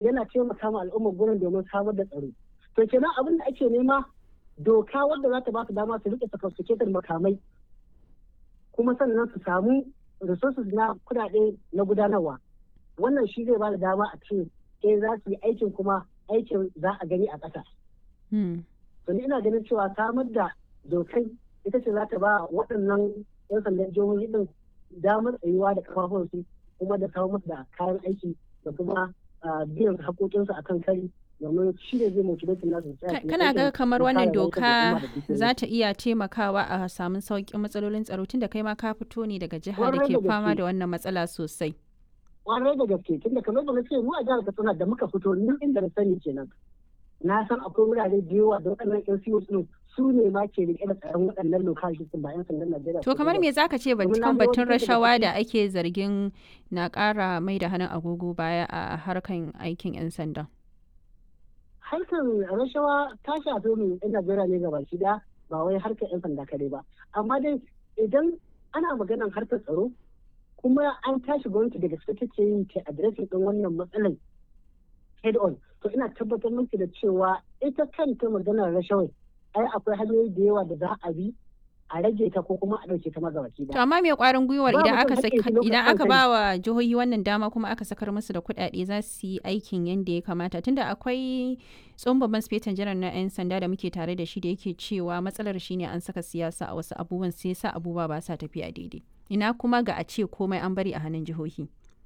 yana taimaka ma al'ummar gurin domin samar da tsaro to kenan abin da ake nema doka wadda za ta ba su dama su rike sophisticated makamai kuma sannan su samu resources na kudade na gudanarwa wannan shi zai ba da dama a ce eh za su yi aikin kuma aikin za a gani a ƙasa. to ni ina ganin cewa samar da dokai ita ce za ta ba waɗannan 'yan sandan jihohi din damar tsayuwa da kafafunsu kuma da kawo musu da kayan aiki da kuma biyan haƙoƙinsu akan kari domin shi ne zai motivate nasu kana ga kamar wannan doka za ta iya taimakawa a samun sauƙin matsalolin tsaro tunda kai ma ka fito ne daga jiha da ke fama da wannan matsala sosai kwarai da gaske tunda kamar da na ce mu a jihar Katsina da muka fito ni inda na sani kenan na san akwai wurare da yawa da waɗannan yan siyo din su ne ma ke rike da tsaron waɗannan lokal system ba yan sandan Najeriya to kamar me zaka ce kan batun rashawa da ake zargin na ƙara mai da hannun agogo baya a harkan aikin yan sanda harkar rashawa ta shafi mu yan Najeriya ne gaba shi da ba wai harkar yan sanda kare ba amma dai idan ana maganar harkar tsaro kuma an tashi gwamnati daga gaske take yin ta adireshin ɗin wannan matsalar head on to ina tabbatar miki da cewa ita kanta maganar rashawai ai akwai hanyoyi da yawa da za a bi a rage ta ko kuma a ɗauke ta magabaki To amma me kwarin gwiwar idan aka idan aka ba wa jihohi wannan dama kuma aka sakar musu da kuɗaɗe za su yi aikin yadda ya kamata tunda akwai tsohon babban sifetan janar na 'yan sanda da muke tare da shi da yake cewa matsalar shine an saka siyasa a wasu abubuwan sai sa abubuwa ba sa tafiya daidai. Ina kuma ga a ce komai an bari a hannun jihohi.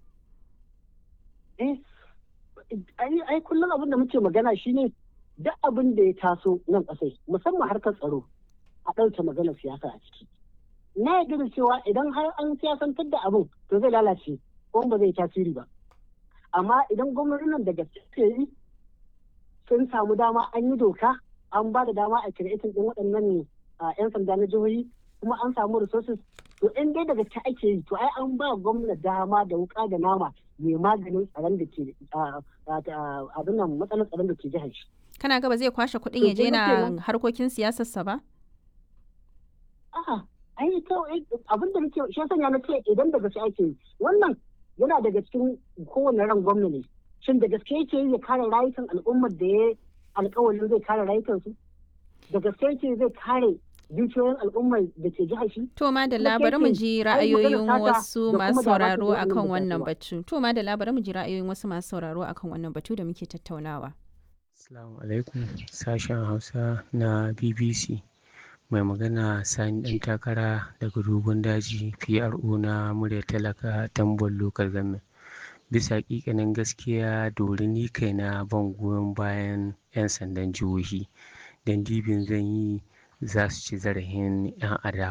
Eh, ai kullum abin da muke magana shine duk abin da ya taso nan ƙasai musamman harkar tsaro a ɗauke maganar siyasa a ciki. Na yarda da cewa idan har an siyasantar da abin to zai lalace ko ba zai tasiri ba. Amma idan gwamnatin nan da gaske yi sun samu dama an yi doka an ba da dama a kiretin ɗin waɗannan 'yan sanda na jihohi kuma an samu resources to in dai daga ta ake yi to ai an ba gwamna dama da wuka da nama mai maganin tsaron da ke abin nan matsalar tsaron da ke jihar shi. Kana gaba zai kwashe kuɗin ya je na harkokin siyasarsa ba? A'a, ai to abin da nake shi sanya na ce idan da gaske ake yi wannan yana daga cikin kowane ran gwamna ne. Shin da gaske yake yi ya kare rayukan al'ummar da ya alƙawarin zai kare rayukansu? Da gaske yake zai kare dukiyoyin al'ummar da ke jihar shi. To ma da labarin mu ji ra'ayoyin wasu masu sauraro akan wannan batu. To ma da labarin mu ji ra'ayoyin wasu masu sauraro akan wannan batu da muke tattaunawa. Assalamu alaikum sashen Hausa na BBC. Mai magana Sani ɗan takara daga dogon daji PRO na murya talaka tambon local government. Bisa ƙiƙanin gaskiya dori ni kaina ban goyon bayan 'yan sandan jihohi. Dan dibin zan yi za su ci zarafin 'yan adawa